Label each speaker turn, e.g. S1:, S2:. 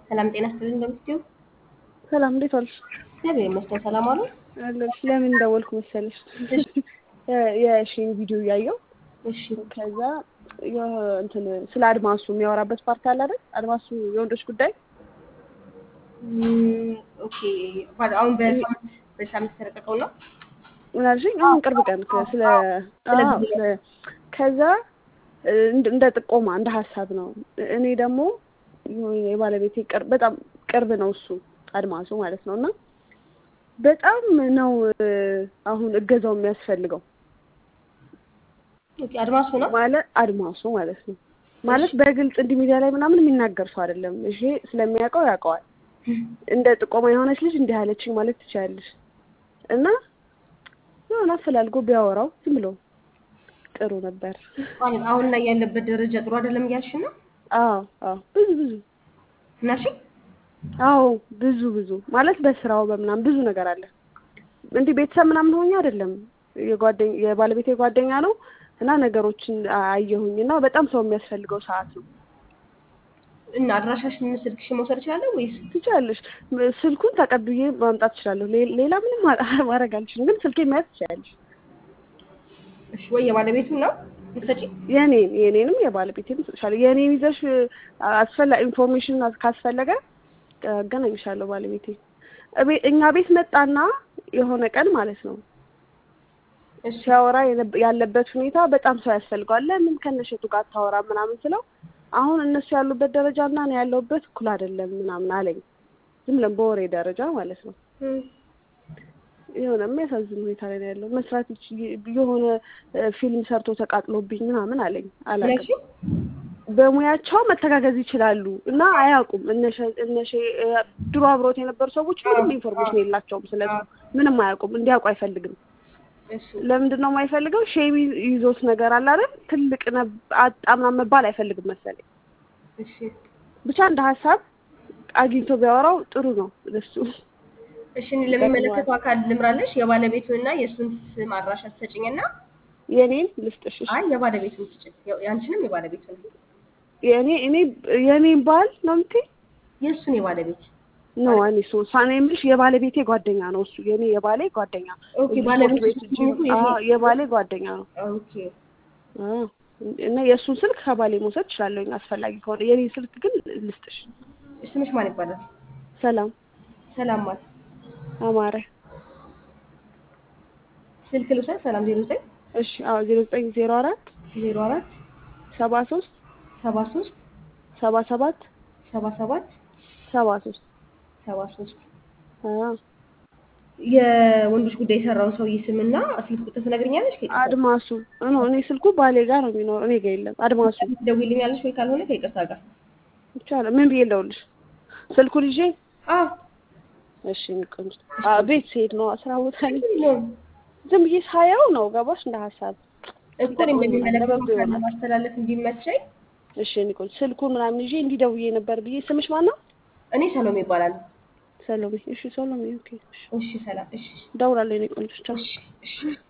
S1: ሰላም ጤና ይስጥልኝ። እንደምትይው
S2: ሰላም እንዴት ዋልሽ?
S1: እግዚአብሔር ይመስገን ሰላም አሉ።
S2: አለሁልሽ። ለምን እንደወልኩ መሰለሽ የሺን ቪዲዮ እያየሁ
S1: እሺ
S2: ከዛ የሆ- እንትን ስለ አድማሱ የሚያወራበት ፓርት አለ አይደል? አድማሱ የወንዶች ጉዳይ
S1: እም፣ ኦኬ ባል- አሁን በሳምንት በሳምንት የተለቀቀው ነው።
S2: ምን አልሽኝ? አሁን ቅርብ ቀን ከ- ስለ
S1: ስለ
S2: አዎ፣ ስለ- ከዛ እንደ- እንደ ጥቆማ እንደ ሀሳብ ነው። እኔ ደግሞ የባለቤቴ ቅርብ በጣም ቅርብ ነው እሱ አድማሱ ማለት ነው እና በጣም ነው እ፣ አሁን እገዛው የሚያስፈልገው
S1: ኦኬ አድማሱ ነው።
S2: ማለት አድማሱ ማለት ነው ማለት በግልጽ እንዲህ ሚዲያ ላይ ምናምን የሚናገር ሰው አይደለም። ይሄ ስለሚያውቀው ያውቀዋል። እንደ ጥቆማ የሆነች ልጅ እንዲህ አለችኝ ማለት ትችላለች። እና የሆነ አፈላልጎ ቢያወራው ዝም ብሎ ጥሩ ነበር።
S1: ማለት አሁን ላይ ያለበት ደረጃ ጥሩ አይደለም እያልሽ ነው
S2: አዎ አዎ ብዙ ብዙ
S1: እና እሺ
S2: አዎ ብዙ ብዙ ማለት በስራው በምናምን ብዙ ነገር አለ። እንዲህ ቤተሰብ ምናምን ሆኜ አይደለም የጓደኛ የባለቤቴ ጓደኛ ነው እና ነገሮችን አየሁኝ እና በጣም ሰው የሚያስፈልገው ሰዓት ነው።
S1: እና አድራሻሽን ስልክሽን መውሰድ እችላለሁ ወይስ
S2: ትችላለሽ። ስልኩን ተቀብዬ ማምጣት እችላለሁ። ሌ- ሌላ ምንም ማ- ማድረግ አልችልም፣ ግን ስልኬ መያዝ ትችላለሽ።
S1: እሺ ወይ የባለቤቱ ነው ልትሰጪ?
S2: የኔን የኔንም የባለቤቴንም ትችላለሽ። የኔን ይዘሽ አስፈላ ኢንፎርሜሽን ካስፈለገ አገናኝሻለሁ ባለቤቴ እቤ- እኛ ቤት መጣና የሆነ ቀን ማለት ነው
S1: እሺ
S2: ሲያወራ የነብ- ያለበት ሁኔታ በጣም ሰው ያስፈልገዋል። ለምን ከነሸቱ ጋር አታወራ ምናምን ስለው አሁን እነሱ ያሉበት ደረጃ እና እኔ ያለሁበት እኩል አይደለም ምናምን አለኝ። ዝም ብለን በወሬ ደረጃ ማለት ነው።
S1: እም፣
S2: የሆነ የሚያሳዝን ሁኔታ ላይ ነው ያለው። መስራት ይች- የሆነ እ፣ ፊልም ሰርቶ ተቃጥሎብኝ ምናምን አለኝ። አላውቅም
S1: እሺ
S2: በሙያቸው መተጋገዝ ይችላሉ እና አያውቁም። እነሸ እነሸ እ፣ ድሮ አብሮት የነበሩ ሰዎች ምንም ኢንፎርሜሽን የላቸውም። ስለዚህ ምንም አያውቁም። እንዲያውቁ አይፈልግም።
S1: እሺ
S2: ለምንድን ነው የማይፈልገው? ሼም ይዞት ነገር አለ አይደል? ትልቅ ነብ- አጣ ምናምን መባል አይፈልግም መሰለኝ።
S1: እሺ
S2: ብቻ እንደ ሀሳብ አግኝቶ ቢያወራው ጥሩ ነው ለሱ።
S1: እሺ እኔ ለሚመለከተው አካል ልምራለሽ። የባለቤቱንና የእሱን ስም አድራሻ ትሰጭኝና
S2: የኔን ልስጥሽ። እሺ?
S1: አይ የባለቤቱን ስጭኝ። ያንቺንም የባለቤቱን
S2: የኔ እኔ የኔን ባል ነው የምትይ?
S1: የእሱን የባለቤት
S2: ኖ እኔ ሶ ሳኔ የምልሽ የባለቤቴ ጓደኛ ነው እሱ። የኔ የባሌ ጓደኛ
S1: ኦኬ
S2: እዚህ
S1: ባለቤቱ
S2: ትምህርት ቤት
S1: ስሙ
S2: አዎ፣ የባሌ ጓደኛ ነው።
S1: ኦኬ
S2: አዎ። እና የእሱን ስልክ ከባሌ መውሰድ እችላለሁኝ አስፈላጊ ከሆነ። የኔ ስልክ ግን ልስጥሽ።
S1: ስምሽ ማን ይባላል?
S2: ሰላም
S1: ሰላም ማለት
S2: አማረ።
S1: ስልክ ልውሰድ። ሰላም ዜሮ ዘጠኝ
S2: እሺ አዎ ዜሮ ዘጠኝ ዜሮ አራት
S1: ዜሮ አራት
S2: ሰባ ሶስት
S1: ሰባ ሶስት
S2: ሰባ ሰባት
S1: ሰባ ሰባት
S2: ሰባ ሶስት
S1: ሰባ ሶስት
S2: አዎ
S1: የወንዶች ጉዳይ የሰራውን ሰውዬ ስምና ስልክ ቁጥር ትነግሪኛለሽ? ከይቅርታ
S2: አድማሱ እኖ እኔ ስልኩ ባሌ ጋር ነው የሚኖር እኔ ጋር የለም። አድማሱ
S1: ትደውይልኛለሽ ወይ ካልሆነ ከይቅርታ ጋር
S2: ይቻላል። ምን ብዬ ልደውልሽ? ስልኩን ይዤ
S1: አዎ
S2: እሺ ቆንጆ አዎ ቤት ስሄድ ነው ስራ ቦታ ላይ
S1: የለውም
S2: ዝም ብዬ ሳየው ነው ገባሽ? እንደ ሀሳብ
S1: እኮ እኔም እንደሚመለከተው
S2: ለበጎ
S1: አካል
S2: ይሆናል።
S1: ለማስተላለፍ እንዲመቸኝ
S2: እሺ እኔ ቆንጆ ስልኩን ምናምን ይዤ እንዲህ ደውዬ ነበር ብዬ ስምሽ ማን ነው?
S1: እኔ ሰሎሜ ይባላል።
S2: ሰሎሜ። እሺ ሰሎሜ ኦኬ። እሺ
S1: እሺ ሰላም። እሺ
S2: እደውላለሁ የእኔ ቆንጆ ቻው።
S1: እሺ እሺ